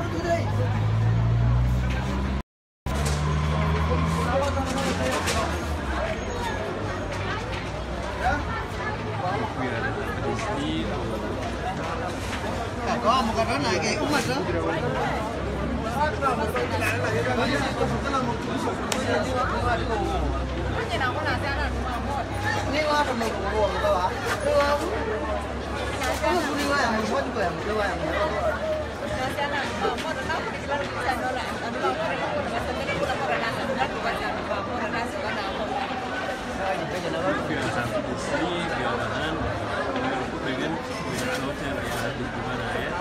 có một cái đó này cái cũng mặt đó Ini có phần mình của buồn đâu ạ? Được không? Cái lúc đi qua mình quên quên mình qua mình. Pikiran sampai di sini, gawahan, aku pengen punya hotel ya di gimana ya.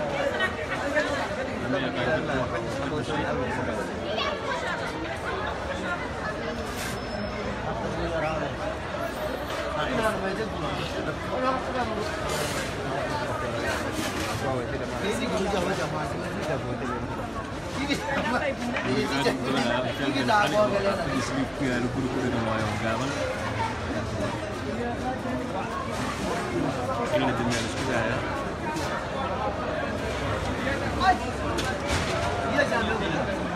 Kami akan ketemu di sini. Ini guru Jawa Jawa ini tidak boleh. Ini apa? Ini Kan tidak. gue nggak bisa Ini kan tak ada boleh. waktu di sini ya lu guru-guru dengan wayang gawan. Ini di dunia harus kita ya. Iya jangan dulu.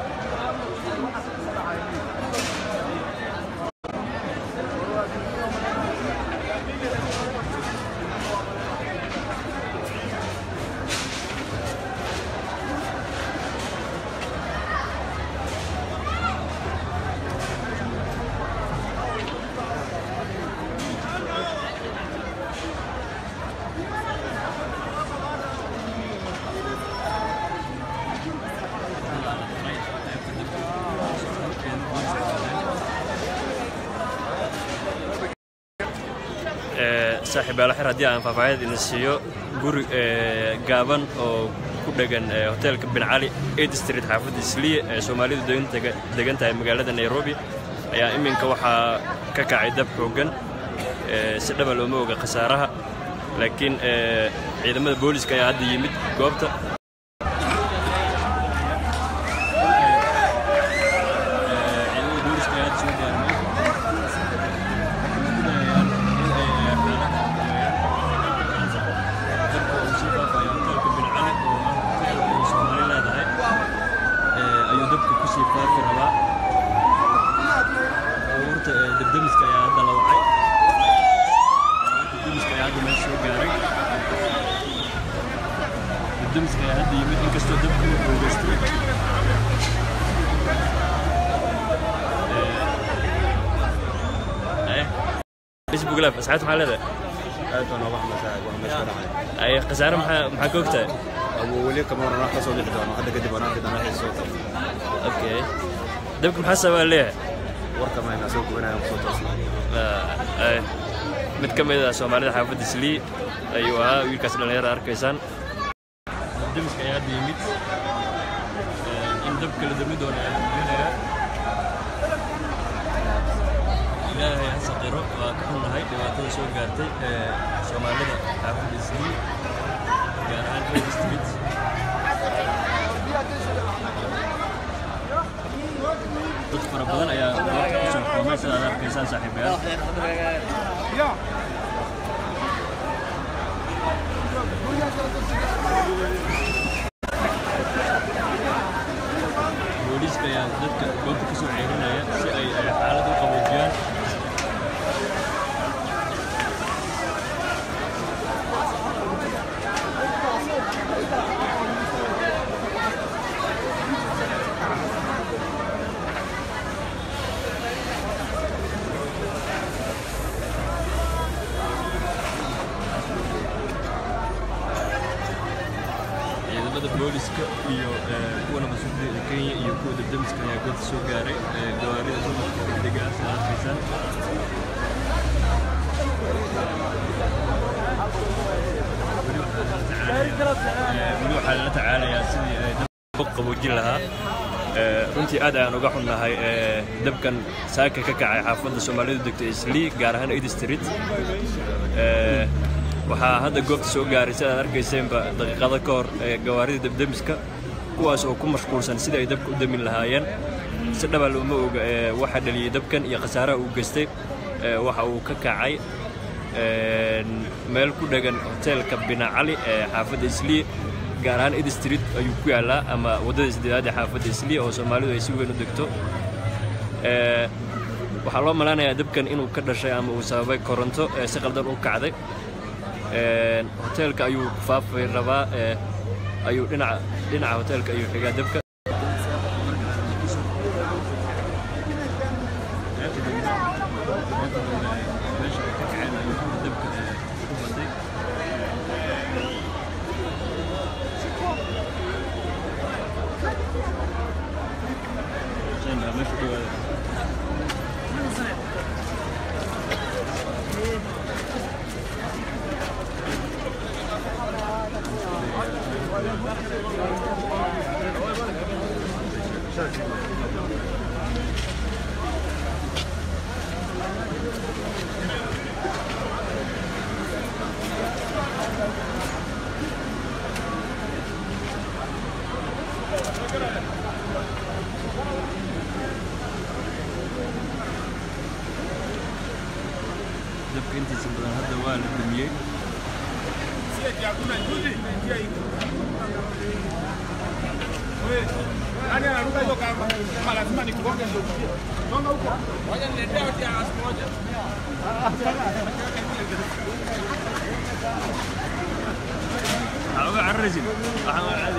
saaxiib aalaxir haddii aan faahfaahinad idin siiyo guri gaaban oo ku dhegan hoteelka bin cali eid street xaafadda isliye ee soomaalidu degan tahay magaalada nairobi ayaa iminka waxaa ka kacay dab xooggan si dhaba looma oga khasaaraha laakiin ciidamada booliska ayaa hadda yimid goobta ciidamada booliska ayaa hadda soo gaarmay ayuu dabka kusii faafi rabaa abuurta debdemiska ayaa hadda la wacay debdemiska ayaa hadda meel soo gaaray debdemiska ayaa hadda yimid inkastoo dabka uu xoogeystay facebook live asxaabta maxaa leedahay aad baan uga xumaysanahay waa meesha ka dhacay ay khasaare maxaa maxaa ka ogtahay abu weli kama waran wax ka soo bixi doono hadda kadib waan arki doonaa wixii soo tago okay dabka maxaa sababa leeyahay warka mayna soo gubanaya kusoo toosnaa mid ka mid ah soomaalida xaafadda islii ayuu ahaa wiilkaas dhallinyarada arkaysaan demiska ayaa hadda yimid in dabka la dami doono ayaa muujinaya ilaahay ha saqiro waa ka xunnahay dhibaatada soo gaartay ee soomaalida xaafadda islii gaar ahaan red street dad fara badan ayaa goobta ku soo kulmay sidaad arkaysaan saaxiibayaal booliiska ayaa dadka goobta ka soo ceerinaya si ay ay xaalad u qaboojiyaan ciidamada booliska iyo kuwa nabadsuguda kenya iyo kuwa debdemiska ayaa goobta soo gaaray gawaarida dumarka degdega ah sida arkaysaan weli waxaa lala tacaalayaa sidii ay dabka qaboojin lahaa runtii aad ayaan uga xunnahay dabkan saaka ka kacay xaafadda soomaalidu degto islii gaar ahaan eid street waxaa hadda goobta soo gaaray si aad arkayseenba daqiiqado ka hor gawaarida debdemiska kuwaas oo ku mashquulsan sidii ay dabka u damin lahaayeen si dhaba looma oga waxa dhaliyey dabkan iyo khasaaraha uu geystay waxa uu ka kacay meel ku dhegan hoteelka bina cali ee xaafadda islii gaar ahaan ed street ayuu ku yaallaa ama waddada isdeedaad ee xaafadda isliya oo soomaalidu ay si weyn u degto waxaa loo malaanayaa dabkan inuu ka dhashay ama uu sababay koronto ee si qaldan u kacday hoteelka ayuu faafay rabaa ayuu dhinaca dhinaca hoteelka ayuu xigaa dabka dabka intiisa badan hadda waa la dumiyey Nani anaruka hiyo kamba? Kama lazima nikugonge ndio ujue. Songa huko. Wacha niletee hoti ya siku moja. waxaa uga cararaysid waxaa waa caadi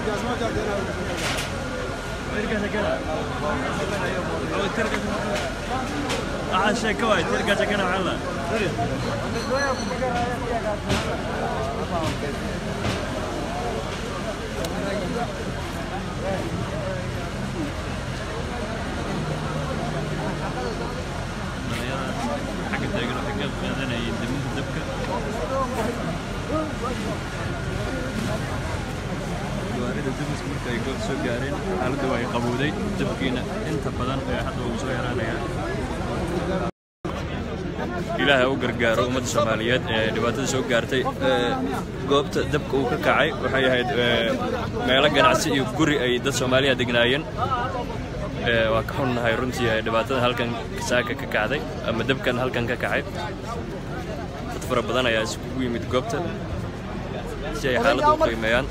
tirkaasa kana waxaa sheeko waay tirkaasa kana maxaa la xagga taagan waxay ka qaadanayeen diminta dabka gawaarida damiska marka ay goob soo gaareen xaaladda waa ay qabowday dabkiina inta badan ee hadda uu soo yaraanaya ilaahay u gargaaro ummadda soomaaliyeed ee dhibaatada soo gaartay goobta dabka uu ka kacay waxay ahayd meelo ganacsi iyo guri ay dad soomaaliya degnaayeen waa ka xunnahay runtii dhibaatada halkan saaka ka kacday ama dabkan halkan ka kacay dad fara badan ayaa iskugu yimid goobta si ay xaaladda u qiimeeyaan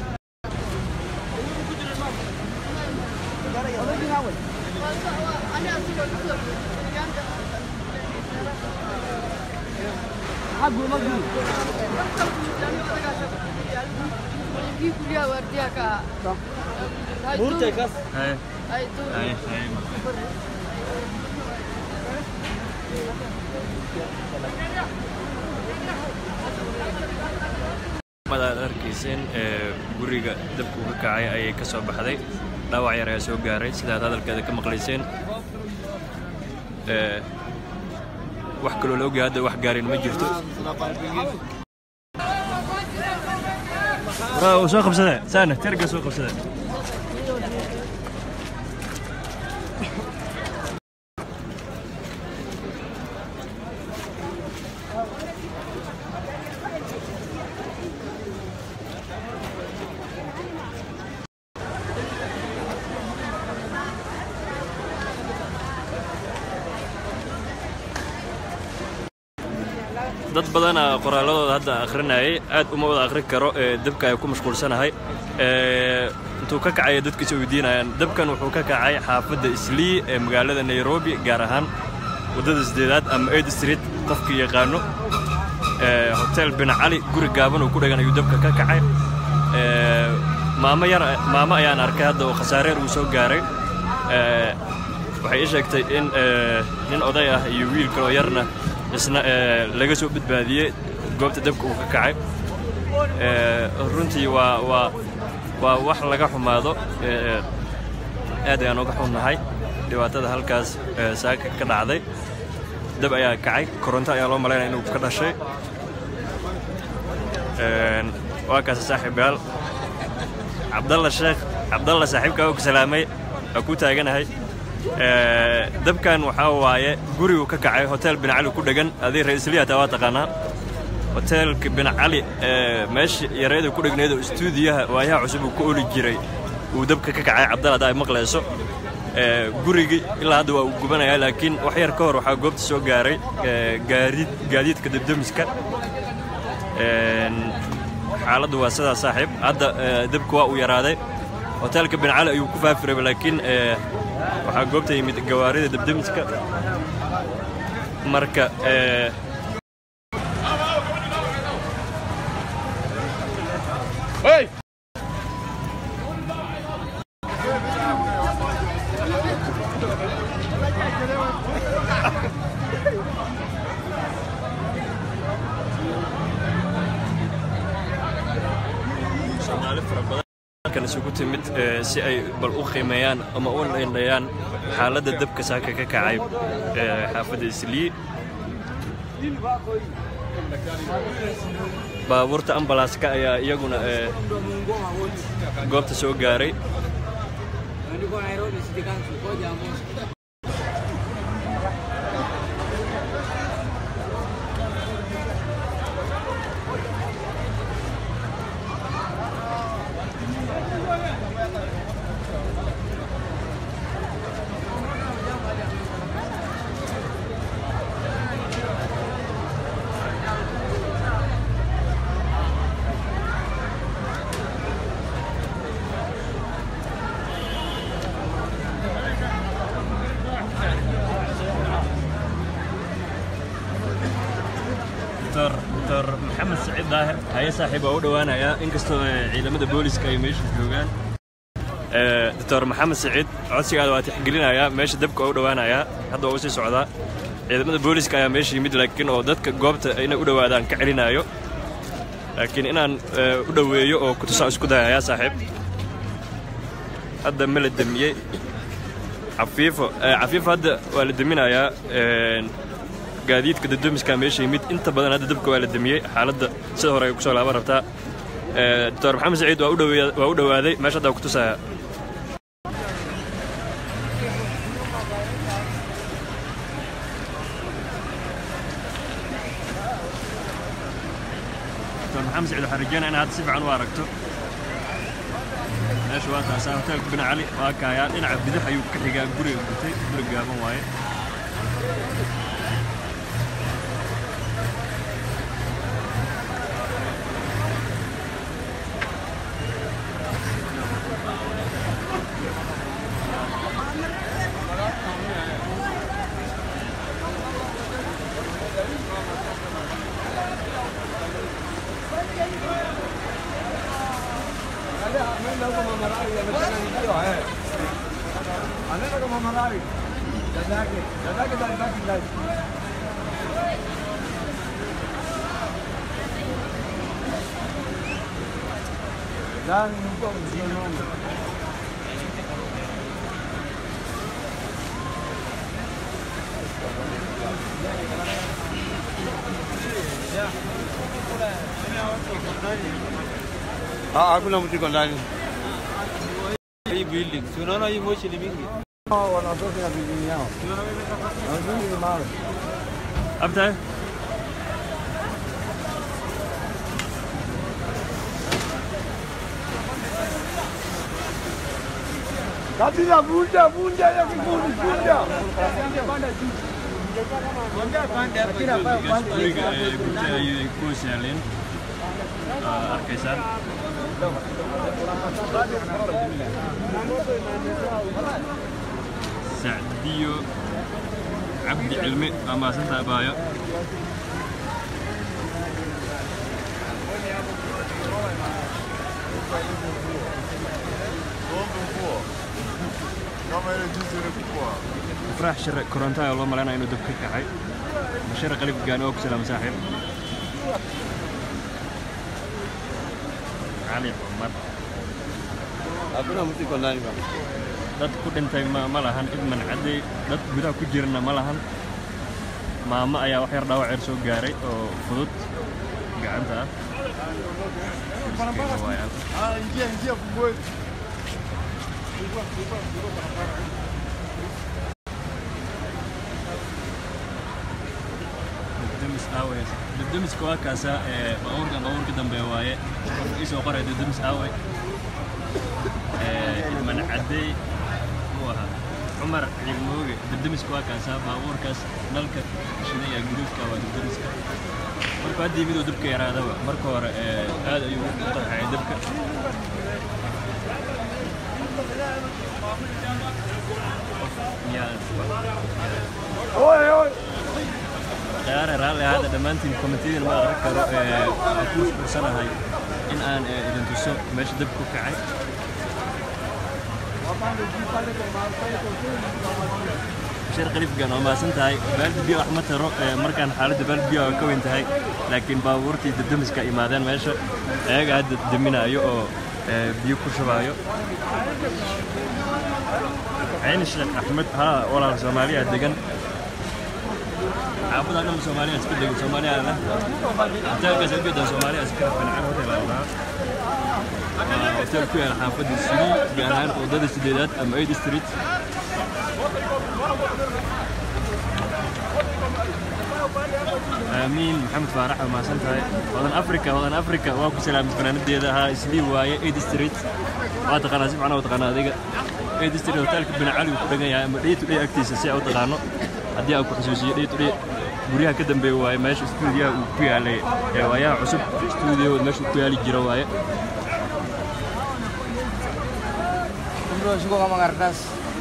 Hai. Hai, hai. madaad arkayseen ee guriga dabka uu ka kacay ayay ka soo baxday dhaawac yar ayaa soo gaaray sidaad hadalkeeda ka maqlayseen ee wax kaloo la ogyahay hadda wax gaarin ma jirto uu soo qabsade saana terga soo qabsade dad badana qoraalladooda hadda akhrinayay aad uma wada akhrin karo ee dabka ay ku mashquulsanahay intuu ka kacaya dadkiisa weydiinayaan dabkan wuxuu ka kacay xaafadda islii ee magaalada nairobi gaar ahaan waddada sideedaad ama aid street qofkii yaqaano hotel bin cali guri gaaban uu ku dhagan ayuu dabka ka kacay maamo yar maamo ayaan arkay hadda oo khasaareer uu soo gaaray waxay ii sheegtay in nin oday ah iyo wiil kaloo yarna isna laga soo badbaadiyey goobta dabka uu ka kacay runtii waa waa waa wax laga xumaado aad ayaan uga xunnahay dhibaatada halkaas saaka ka dhacday dab ayaa kacay koronto ayaa loo malaynaya inuu ka dhashay waa kaas saaxiibayaal cabdalla sheekh cabdalla saaxiibkaa og salaamay waa ku taaganahay dabkan waxaa waaye gurigu ka kacay hotel bin cali ku dhegan adii ra-iisliyata waa taqaanaa hoteelka bin cali meesha yareeda ku dhegneed oo istuudiyaha waayaha cusub uu ka oli jiray uu dabka ka kacay cabdal hadda ay maqlayso gurigii ilaa hadda waa uu gubanayaa laakiin wax yar ka hor waxaa goobta soo gaaray gaadiid gaadiidka dabdamiska xaaladdu waa sidaa saaxiib hadda ee, dabku waa uu yaraaday hoteelka bin cali ayuu ku faafi rabay laakiin ee, waxaa goobta yimid gawaarida debdemiska marka ee, Hey! soomaali fara badan halkan isugu timid ee, si ay bal u qiimeeyaan ama u dheendhayaan xaaladda dabka saaka ka kacay ee, xaafadda islii baabuurta ambalaaska ayaa iyaguna ee, goobta soo gaaray dr dr maxamed saciid daahir haye saaxiib waa u dhowaanayaa inkastoo ee, ciidamada booliska ay meesha joogaan Ee, dr maxamed saciid codsigaada waa tixgelinayaa meesha dabka waa u dhowaanayaa hadda waa u sii socdaa ciidamada booliska ayaa meesha yimid laakiin oo dadka goobta inay u dhowaadaan ka celinaayo laakiin inaan ee, u dhoweeyo oo kutusaan isku dayayaa saaxiib hadda ma la demiyey cafiifo ee, cafiifo hadda waa la deminayaa een, gaadiidka dadoomiska meesha yimid inta badan hadda dabka waa la demiyey xaaladda sida hore ay kusoo laaban rabtaa Ee, dr maxamed saciid waa u dhoweeya- waa u dhowaaday meesha hadda waa ku tusaya dr maxamed saciid waxaan rajeynaya inaad si fiican u aragto meesha waa taasaa hoteelka bin cali waa kaayaa dhinaca bidix ayuu ka xigaa guriga gutay guri gaaban waaye Ah, hakuna mtu iko ndani. Hii building, si unaona hii moshi ni mingi. Wanatoka na bidii yao. Wazungu ni mawe. abtahay Kabisa vunja vunja ya kikundi vunja. guriga ee gurtay ayay ku hoos yaaleen Aa, arkaysaan sacdiyo cabdi cilmi waa maasanta abaayo ifraax shire koronto ayaa loo malaynaya inuu dab ka kacay bashir qalib gaani oo ku salaam saaxiib cali cumar Hakuna mtu iko ndani bana. dad ku dhintay ma, ma lahan idman cadday dad gudaha ku jirana ma lahan maamo ayaa wax yar dhaawac yar soo gaaray oo fudud gacanta ah Miskiin waay, Ah, ingia ingia fungueni. debdemis aawe debdemiska waa kaasa ee baabuurka baabuurka dambe waaye qofka isoo qoray debdemis aawe ee idman caddey uu ahaa cumar ciidmooge debdemiska waa kaasa baabuurkaas nalka shidaya guduudka waa debdemiska marka haddii miduu dabka yaraadaba marka hore ee, aad ayuu u qarxayay dabka ciyaare raalli ahaada dhammaantiin komitiyadina ma aqrin karo ee, waxaan ku mashquulsanahay in aan ee, idin tuso meesha dabka ku kacay bashir qalifgan waa mahadsan tahay baaldi biyo wax ma taro ee, markaan xaaladda baaldi biyo waa ka weyn tahay laakiin baabuurtii dabdamiska imaadeen meesha ayaga hadda daminaayo oo ee, biyo ku shubaayo cayni sheekh axmed haa walaal soomaaliya degan xaafadaa dhan soomaaliya iska degan soomaaliya leh hoteelkaas ujeedaan soomaaliya iska fincan hotel aa lahaa waa hotel ku yaala xaafadda suli gaar ahaan wadada sideedaad ama aid street aamiin maxamed faarax waa mahadsan tahay wadan afrika wadan afrika waa ku salaamid fanaanadeeda ahaa islii waaye aid street waa taqaanaa si fiican waa taqaanaa adiga aid street hotelka bin cali uu ku dhagan yahay ama day to day agtiisa si aa u taqaano haddii aan ku xusuusiyo day to day guryaha ka dambeeya waaye meesha stuudiyaha uu ku yaalay ee waayaha cusub stuudiyo meesha uu ku yaali jiro waaye Bro, suka ngomong kertas.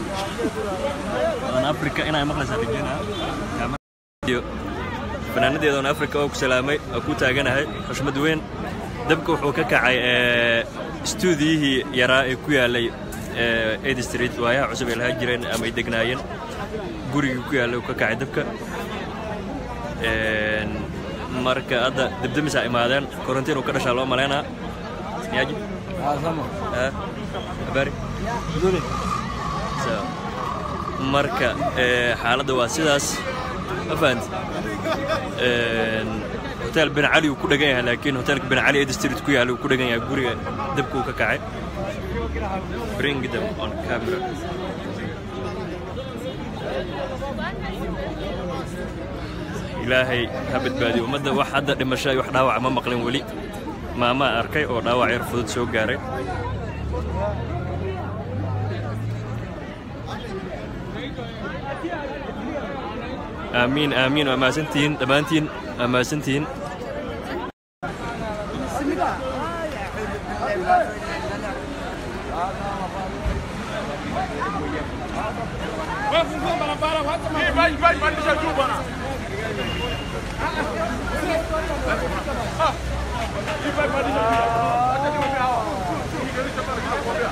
wadan afrika inay maqlaysaa rajeynaa iyo fanaanadeeda oon afrika oo ku salaamay oo ku taaganahay xushmad weyn dabka wuxuu ka kacay ee, stuudiyihii yaraa ee ku yaalay ee, aid street waayaha cusub ay lahaa jireen ama ay degnaayeen gurigii ku yaallay uu ka kacay dabka Een, marka hadda debdemisaa imaadeen korontiin uu ka dhashaa loo malaynaa yaaji Ah, sama. Ah, habari So, marka ee, xaaladda waa sidaas ma fahanti Een, hotel bin cali uu ku dhagan yahay laakiin hotelka bin cali aid street ku yaalla uu ku dhagan yahay guriga dabka uu ka kacay bring them on camera ilaahay ha badbaadiyo ummadda wax hadda dhimasho iyo wax dhaawac ma maqlin weli maamaa arkay oo dhaawac yar fudud soo gaaray aamiin aamiin waa mahadsantihiin dhammaantiin waa mahadsantihiin Vai, vai, vai, deixa eu bwana. Hii vai badilisha pia. Acha niwaambie hawa. Nigerisha pale kinakwambia.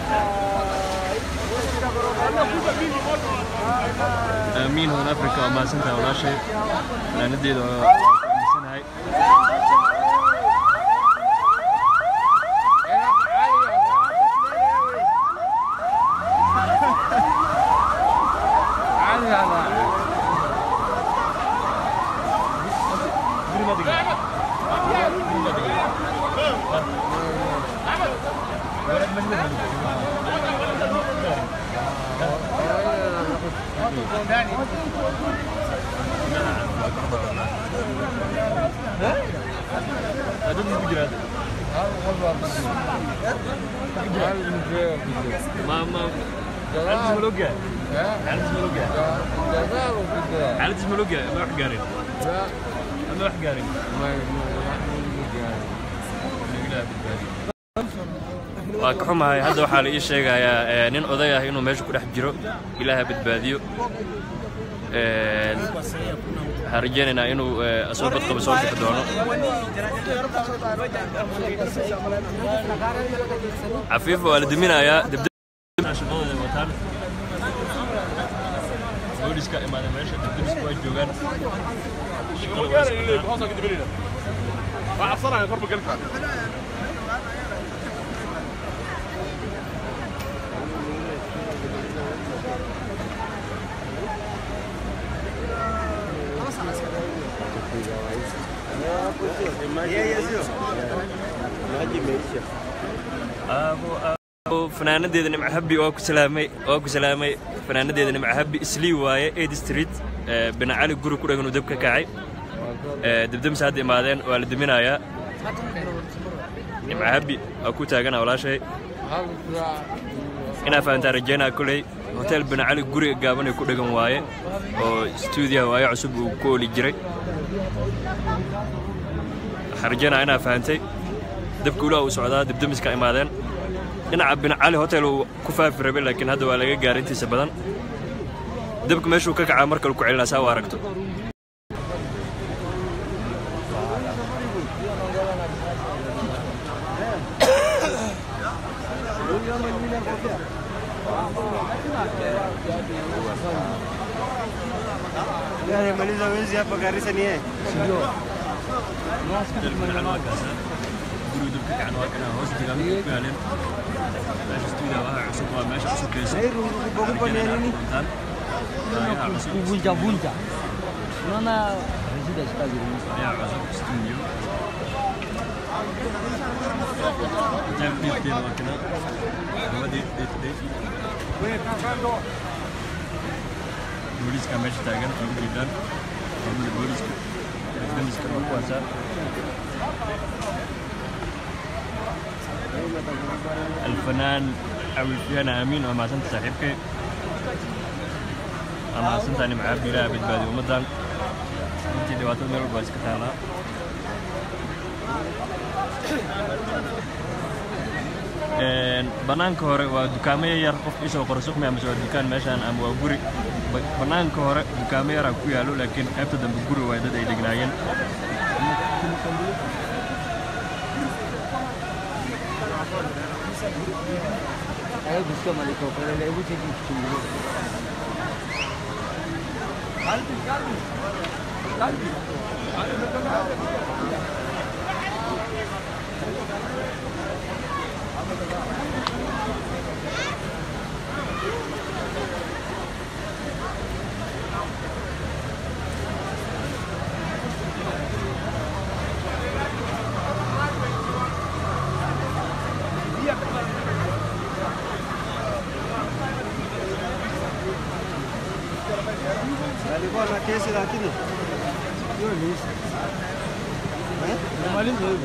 Anakuja mimi moto. aamiin hodan afrika waa mahadsantahay walaashay fanaanadeeda waa waa ku aaminsanahay Ada di pikiran. Mama. Halis Muluga. Halis Muluga. Halis Muluga. Ma wax gaarin. Ma wax gaarin. waa ka xumahay hadda waxaa la ii sheegayaa ee, nin oday ah inuu meesha ku dhex jiro ilaaha badbaadiyo Een, waxaan rajeynaynaa inuu ee, asoo badqaba soo bixi doono cafiifa waa la diminayaa debdeb- shaqadooda wataan booliska imaada meesha debdebiska waa joogaan shaqada waa isqataan. Hoos ka dibirina. Waa cabsanaya korba gali kara. Abo, abo, fanaanadeeda nimco habbi waa ku salaamay waa ku salaamay fanaanadeeda nimco habbi islii waaye aid street ee, bina cali guri ku dhagan uu dab ka kacay Ee, debdemsa hadda imaadeen waa la diminayaa nimco habbi waa ku taagana walaashay inaa fahantaa rajeynaa koley hotel bina cali guriga gaaban ay ku dhagan waaye oo stuudiyaha waaye cusub uu ku oli jiray waxaan rajeynaya inaa fahantay dabka ulaa uu socdaa dibdamiska imaadeen dhinaca bin cali hotel uu ku faafi rabay laakiin hadda waa laga gaaray intiisa badan dabka meeshuu ka kacaa markale ku celinaa saa u aragto Maliza wezi hapa Garissa ni yeye. Kuvunja-vunja. Unaona resida sikaji booliiska meesha taagan oo u jeedaan maamulka booliiska damiska waa kuwaasa alfanaan awilfiyana aamiin waa mahadsanta saaxiibkay waa mahadsantaa nimcaabdi ilaaha badbaadiy ummaddan intii dhibaatada meel walba iska taalaa bannaanka hore waa dukaamo yar qof isoo qora suqmi amase waa dukaan meeshaan ama waa guri Ba- bannaanka hore dukaamo yaraa ku yaallo laakiin qaybta dambe guri waay dad ay degnaayeen Ayo gusto maliko pero le uji di chungu. Alikuwa na kesi lakini Maliza hivyo.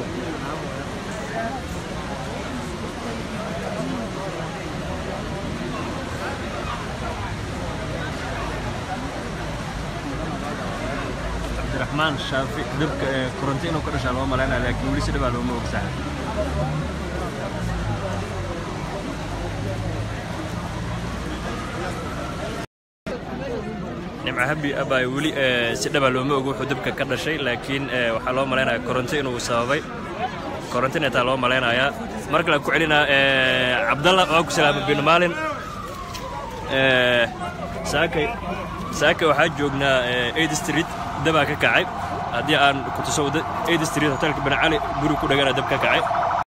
cabdiraxmaan shaafi dabka ee koronto inuu ka dhashaa loo malaynaya laakiin weli si dhibaa looma ogsaha nimca habi abay weli ee, si dhaba looma ogo wuxuu dabka ka dhashay laakiin ee, waxaa loo malaynaya koronto inuu sababay koronto inay taa loo malaynayaa mar kale aan ku celinaa ee, cabdalla waa ku salaama bin maalin ee, saakay saakay waxaa joognaa ee, 8 street dabaa ka kacay haddii aan ku tuso wada 8 street hotelka bin cali guri ku dhagana dab ka kacay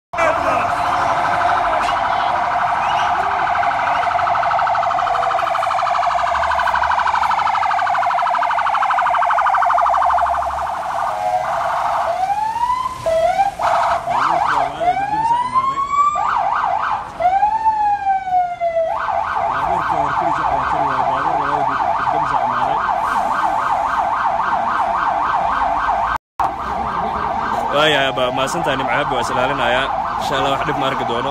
waayahay baa mahadsantahay nimcahabi waa islaalinayaa insha allah wax dhib ma arki doono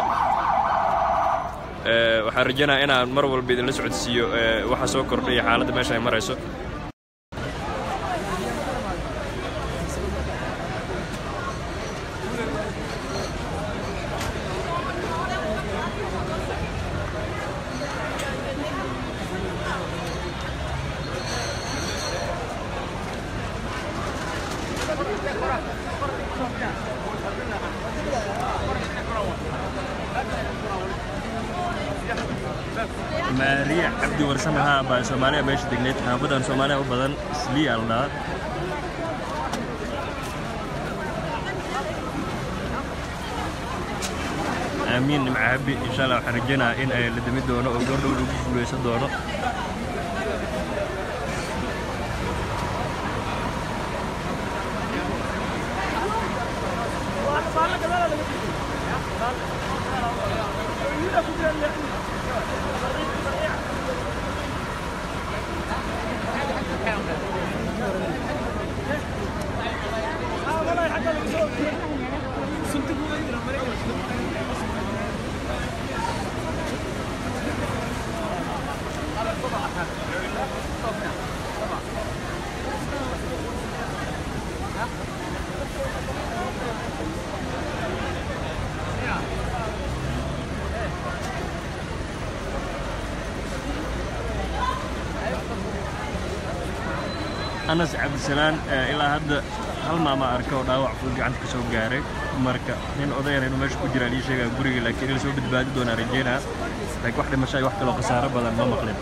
Ee, waxaan rajaynayaa inaan mar walba idinla socodsiiyo ee, waxa soo kordhaya xaaladda meesha ay marayso maariya cabdi warsame haa baa soomaaliya meesha degneyd xaafadan soomaaliya u badan isliya la dhahaa aamiin nimca habi insha allah waxaan rajaynayaa in ay la dami doono oo goordhow lagu guuleysan doono anas cabdisalaan eh, ilaa hadda hal maama arka oo dhaawac fudud gacanta ka soo gaaray marka nin odayana inuu meesha ku jiraa lii sheegaa guriga laakiin in la soo badbaadi doonaa rajeynaa laakiin wax dhimasho iyo wax kaloo khasaaro badan ma maqlin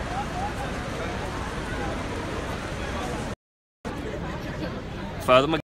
faadimo